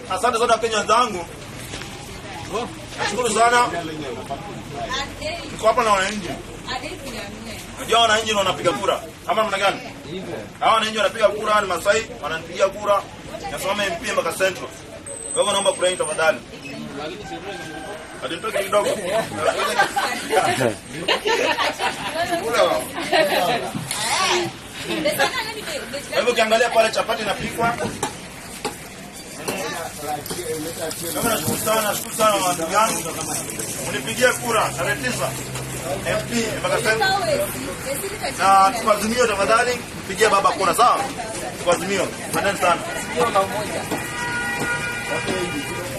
asante sana Wakenya wenzangu. Nashukuru sana. Niko hapa na wananchi. Unajua wananchi ndio wanapiga kura. Ama namna gani? Hawa wananchi wanapiga kura ni Masai, wananipigia kura. Nasoma MP mpaka Central. Kwa hivyo naomba kura yenu tafadhali. Alinitoka kidogo. Kula wao. Kwa hivyo ukiangalia pale chapati inapikwa. Kama nashukuru sana, nashukuru sana watu yangu. Mnipigie kura tarehe tisa MP mpaka Central. Na tukazimio tafadhali, pigie baba kura sawa? Tukazimio. Asante sana.